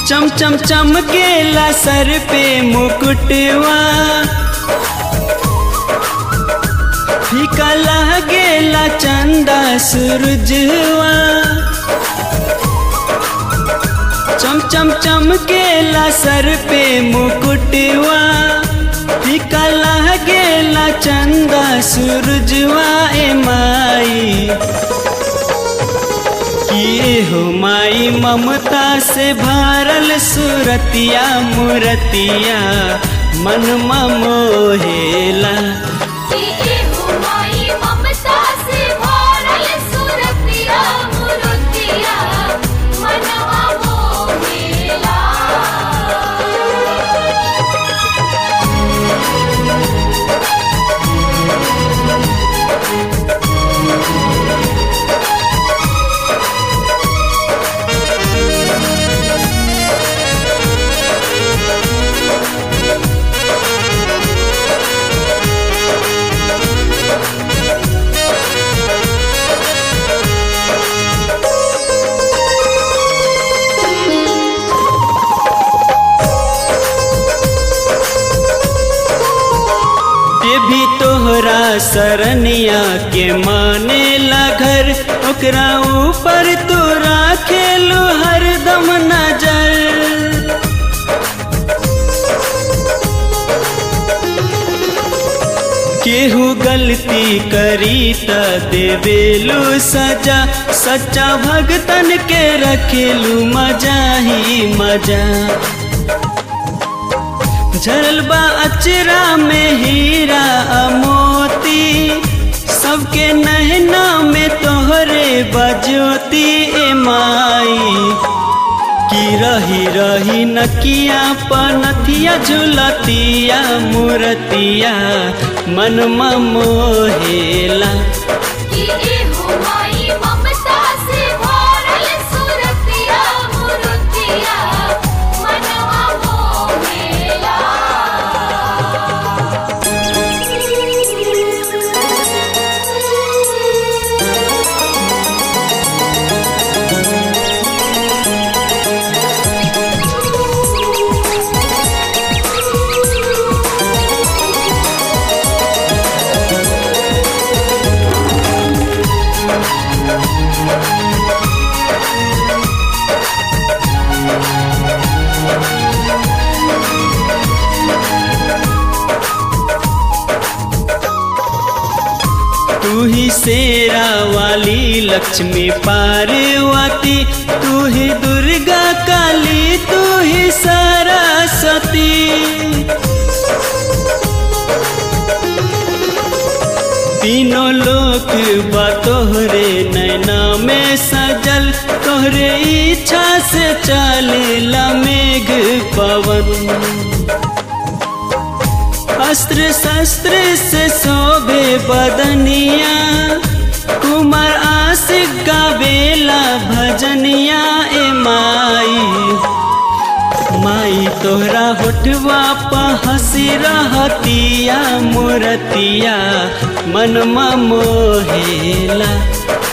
चम चम चमकेला सर पे मुकुटवा फीका लागेला चंदा सूरजवा चम चम चमकेला सर पे मुकुटवा फीका लागेला चंदा सूरजवा ए माई किए हो माई ममता से भरल सुरतिया मुरतिया मन मोहेला कि एहो माई ममता से भरल सुरतिया मुरतिया मनवा मोहेला ये भी तोहरा सरनिया के माने ला घर ओकरा ऊपर तू राखेलू हरदम नजर केहू गलती करी त देवेलू सजा सच्चा भगतन के रखेलू मजा ही मजा झरल बा अचरा में हीरा मोती सबके नहना में तोहरे बजोती ए माई की रही रही नकिया पनथिया झुलतिया मूर्तिया मन मोहेला कि एहो माई ममता से भरल सुरतिया मुरतिया मनवा मोहेला तू ही शेरा वाली लक्ष्मी पार्वती तू ही दुर्गा काली तू ही सरस्वती तीनों लोक बा तोहरे नैना में सजल तोहरे इच्छा से चलेला मेघ पवन अस्त्र शस्त्र से शोभे बदनिया कुमार आशिक गावेला भजनिया ए माई माई तोहरा होठवा प हंसी रहतिया मूर्तिया मन मोहेला